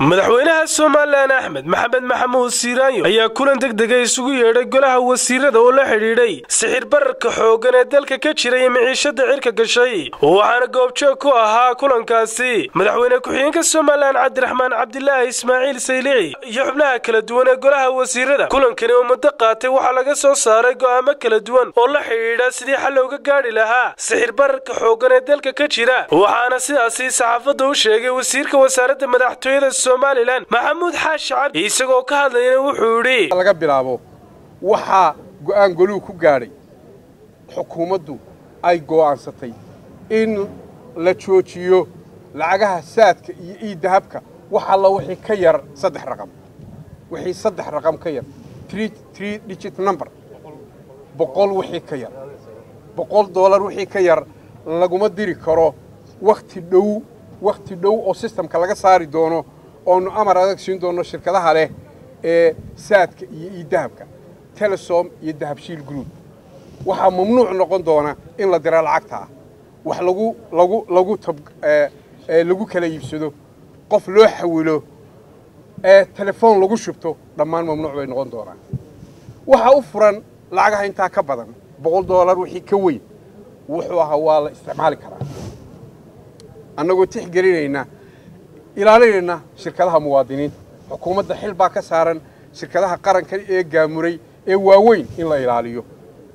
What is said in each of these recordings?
madaxweynaha somalilan axmed maxamed maxamuud siiraanyo ayaa kulan degdega isugu yeedhay golaha wasiirada oo la xidhiidhay sixir bararka xooggan ee dalka ka jira iyo miciishada cirka gashay waxaana goobjoog ku ahaa kulankaasi madaxweyne ku-xigeenka somalilan cabdiraxmaan cabdilaahi ismaaciil saylici iyo xubnaha kala duwan ee golaha wasiirada kulankani oo muddo qaatay waxaa laga soo saaray go'aamo kala duwan oo la xidhiidha sidii xal looga gaadhi lahaa sixir bararka xooggan ee dalka ka jira waxaana sidaasi saxaafadda u sheegay wasiirka wasaaradda madaxtooyada somalilan maxamuud xaashi cabdi isagoo ka hadlayana wuxuu yidhi laga bilaabo waxaa go'aan goluhu ku gaadhay xukuumaddu ay go'aansatay in la joojiyo lacagaha saadka iyo iidahabka wax alla wixii ka yar saddex raqam wixii saddex raqam ka yar tree digit number boqol wixii ka yar boqol doolar wixii ka yar laguma diri karo wakhti dhow wakhti dhow oo sistamka laga saari doono oonu amar adag siin doono shirkadaha leh ee saadka iyo iidahabka telesom iyo dahabshiil group waxaa mamnuuc noqon doona in la dira lacagta ah wax lagu lagu lagu tab lagu kala iibsado qof loo xawilo ee telefoon lagu shubto dhammaan mamnuuc bay noqon doonaan waxaa u furan lacagaha intaa ka badan boqol doolar wixii ka weyn wuxuu ahaa waa la isticmaali karaa annagoo tixgelinayna ilaalinayna shirkadaha muwaadiniinta xukuumadda xil baa ka saaran shirkadaha qaranka ee gaamuray ee waaweyn in la ilaaliyo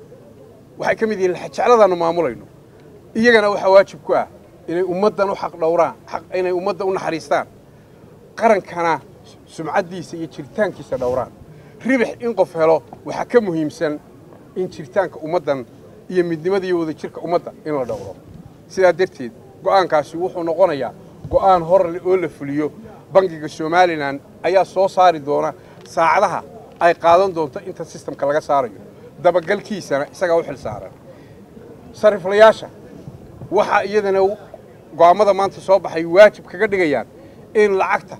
waxay ka mid yihiin jecladaannu maamulayno iyagana waxaa waajib ku ah inay ummaddan u xaq dhowraan inay ummadda u naxariistaan qarankana sumcaddiisa iyo jiritaankiisa dhowraan ribix in qof helo waxaa ka muhiimsan in jiritaanka ummaddan iyo midnimada iyo wadajirka ummadda in la dhowro sidaa darteed go'aankaasi wuxuu noqonayaa go'aan horle oo la fuliyo bangiga somalilan ayaa soo saari doona saacadaha ay qaadan doonto inta sistamka laga saarayo dabagalkiisana isagaa u xil saaran sariflayaasha waxaa iyadana go'aammada maanta soo baxay waajib kaga dhigayaan in lacagta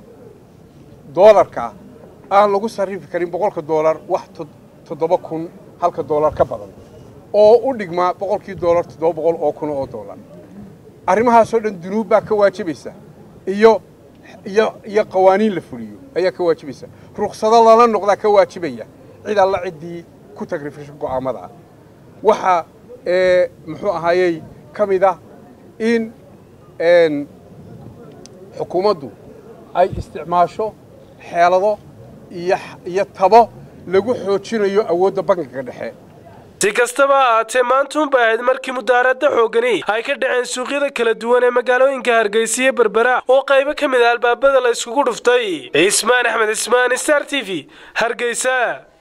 doolarka ah aan lagu sarrifi karin boqolka doolar wax toddoba kun halka doolar ka badan oo u dhigmaa boqolkii doolar toddoba boqol oo kun oo doolar arrimahaasoo dhan dunuub baa ka waajibaysa iyo iyo iyo qawaaniin la fuliyo ayaa ka waajibaysa ruksado lala noqdaa ka waajibaya cid alla ciddii ku tagrifisho go'aammada ah waxaa muxuu ahaayey ka mid ah in xukuumaddu ay isticmaasho xeelado iyo tabo lagu xoojinayo awoodda bankiga dhexe si kastaba ha ahaatee maantuunbay ahayd markii mudaaradda xooggani ay ka dhaceen suuqyada kala duwan ee magaalooyinka hargeysa iyo berbera oo qaybo ka mid ah albaabada la yskugu dhuftay cismaan axmed cismaan star t v hargeysa